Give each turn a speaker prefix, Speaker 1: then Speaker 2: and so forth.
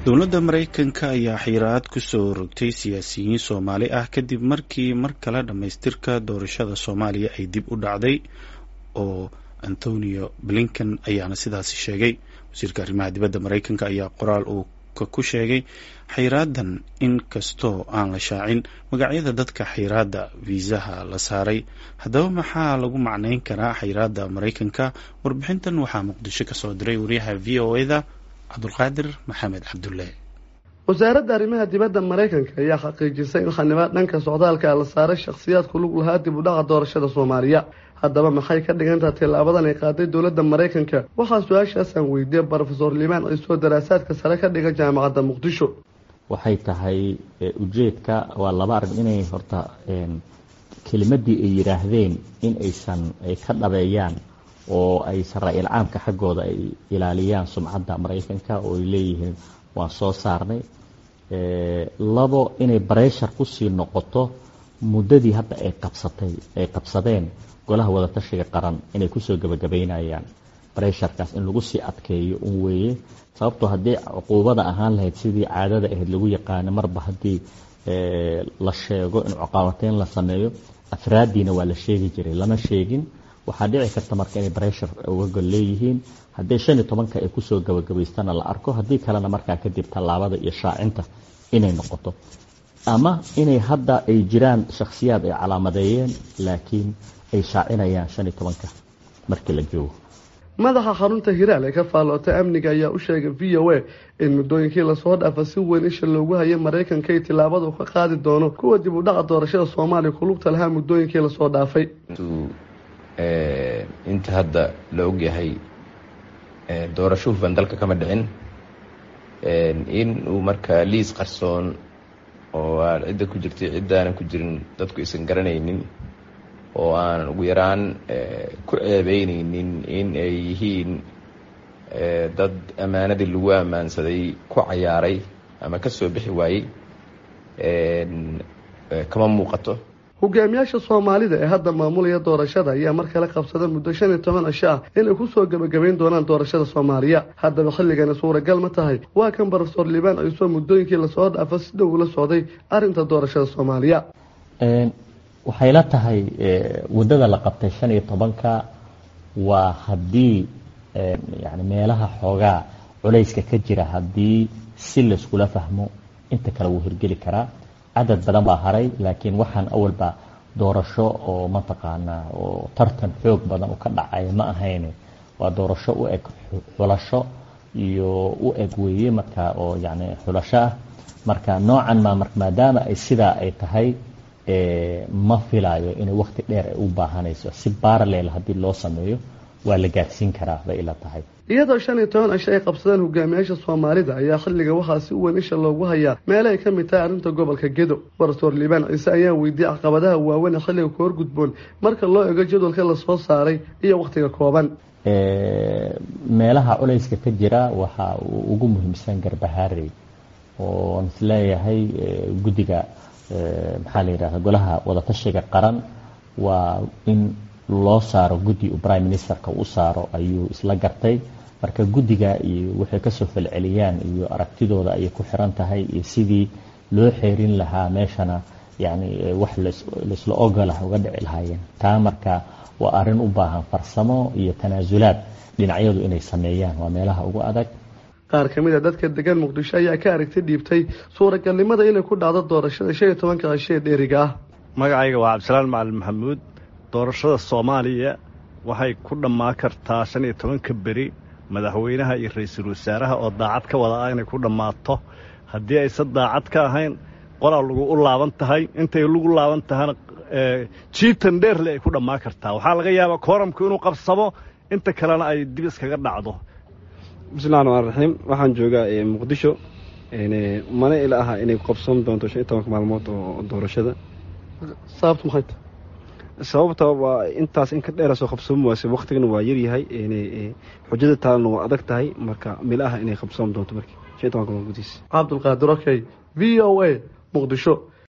Speaker 1: dowladda maraykanka ayaa xiraad ku soo rogtay siyaasiyiin soomaali ah kadib markii mar kale dhammaystirka doorashada soomaaliya ay dib u dhacday oo antonio blinken ayaana sidaasi sheegay wasiirka arrimaha dibadda maraykanka ayaa qoraal uu ku sheegay xayraadan in kastoo aan la shaacin magacyada dadka xayraadda viisaha la saaray haddaba maxaa lagu macneyn karaa xayraadda maraykanka warbixintan waxaa muqdisho kasoo diray wariyaha v o e da cabdulqaadir maxamed cabdulle
Speaker 2: wasaaradda arrimaha dibadda maraykanka ayaa xaqiijisay in xanibaad dhanka socdaalka la saaray shakhsiyaadku lug lahaa dib u dhaca doorashada soomaaliya haddaba maxay ka dhigantaha tillaabadan ay qaaday dowladda maraykanka waxaa su-aashaasaan weydiiyey brofesor limaan ciisoo daraasaadka sare ka dhiga jaamacadda muqdisho
Speaker 3: waxay tahay ujeedka waa laba arrin inay horta kelimadii ay yidhaahdeen in aysan ay ka dhabeeyaan oo ay sara-il caamka xaggooda ay ilaaliyaan sumcadda maraykanka oo ay leeyihiin waan soo saarnay labo inay bareshar kusii noqoto muddadii hadda ay qabsatay ay qabsadeen golaha wadatashiga qaran inay kusoo gebagabaynayaan baresharkaas in lagu sii adkeeyo un weeye sababtoo haddii cuquubada ahaan lahayd sidii caadada ahayd lagu yaqaano marba haddii la sheego in cuqaabateyn la sameeyo afraaddiina waa la sheegi jiray lama sheegin waxaa dhici karta marka inay breshar uga gol leeyihiin haddii shan iyo tobanka ay kusoo gabagabaystana la arko haddii kalena markaa kadib tallaabada iyo shaacinta inay noqoto ama inay hadda ay jiraan shakhsiyaad ay calaamadeeyeen laakiin ay shaacinayaan shan iyo tobanka markii la joogo
Speaker 2: madaxa xarunta hiraal ee ka faallootay amniga ayaa u sheegay v o a in muddooyinkii lasoo dhaafa si weyn isha loogu hayay maraykanka ay tillaabada u ka qaadi doono kuwa dib u dhaca doorashada soomaaliya kulugta lahaa muddooyinkii lasoo dhaafay
Speaker 4: inta hadda la ogyahay doorasho hufan dalka kama dhicin in uu markaa liis qarsoon oo aan cidda ku jirtay ciddaanan ku jirin dadku aysan garanaynin oo aanan ugu yaraan ku ceebeyneynin in ay yihiin dad ammaanadii lagu ammaansaday ku cayaaray ama ka soo bixi waayey kama muuqato
Speaker 2: hogaamiyaasha soomaalida ee hadda maamulaya doorashada ayaa mar kale qabsada muddo shan iyo toban cisho ah inay kusoo gebagabayn doonaan doorashada soomaaliya haddaba xilligani suuragal ma tahay waa kan brofesor liibaan ciisoo muddooyinkii lasoo dhaafa si dhow ula socday arrinta doorashada soomaaliya
Speaker 3: waxay la tahay waddada la qabtay shan iyo tobanka waa haddii yani meelaha xoogaa culayska ka jira haddii si layskula fahmo inta kale wuu hirgeli karaa cadad badan baa haray laakiin waxaan awalba doorasho oo mataqaanaa oo tartan xoog badan u ka dhacay ma ahayne waa doorasho u eg xulasho iyo u eg weeye marka oo yani xulasho ah marka noocan ma maadaama ay sidaa ay tahay ma filayo inay wakti dheer ay u baahanayso si baralel haddii loo sameeyo waa la gaadsiin karaa bay ila tahay
Speaker 2: iyadoo shan iyo toban cisho ay qabsadeen hogaamiyaasha soomaalida ayaa xilliga waxaa si weyn isha loogu hayaa meel ay ka mid tahay arrinta gobolka gedo brofesor liibaan ciise ayaa weydiiyey caqabadaha waaweyn ee xilliga ka horgudboon marka loo ego jadwalka lasoo saaray iyo wakhtiga kooban
Speaker 3: meelaha culayska ka jira waxaa ugu muhiimsan garbahaarey oon isleeyahay guddiga maxaa la yidhahda golaha wadatashiga qaran waa in loo saaro guddi uu prime ministerka u saaro ayuu isla gartay marka guddiga iyo waxay kasoo falceliyaan iyo aragtidooda ayay ku xiran tahay iyo sidii loo xeerin lahaa meeshana yani wax laisla ogolah uga dhici lahaayeen taa marka waa arrin u baahan farsamo iyo tanaasulaad dhinacyadu inay sameeyaan waa meelaha ugu adag
Speaker 2: qaar ka mid a dadka degan muqdisho ayaa ka aragti dhiibtay suuragalnimada inay ku dhacdo doorashada shan iyo tobanka cisho ee dheeriga ah
Speaker 5: magacayga waa cabdisalaan macalin maxamuud doorashada soomaaliya waxay ku dhammaan kartaa shan iyo tobanka beri madaxweynaha iyo ra-iisul wasaaraha oo daacad ka wada ah inay ku dhammaato haddii aysan daacad ka ahayn qolaa lagu u laaban tahay intay lagu laaban tahana jiitan dheerle ay ku dhammaan kartaa waxaa laga yaabaa kooramku inuu qabsamo inta kalena ay dib iskaga dhacdo
Speaker 6: bismillahi raxmaan raxiim waxaan joogaa muqdisho mana ila aha inay qabsan doonto shan iyo tobanka maalmood oo doorashada
Speaker 2: sababtu maxay tahay
Speaker 6: sababta waa intaas in ka dheera soo qabsoomi waase waktigana waa yaryahay xujada taalana waa adag tahay marka mil aha inay qabsoom doonto markii shan iyo tobanka maalmood gudihiisa
Speaker 2: cabdulqaadir okey v o a muqdisho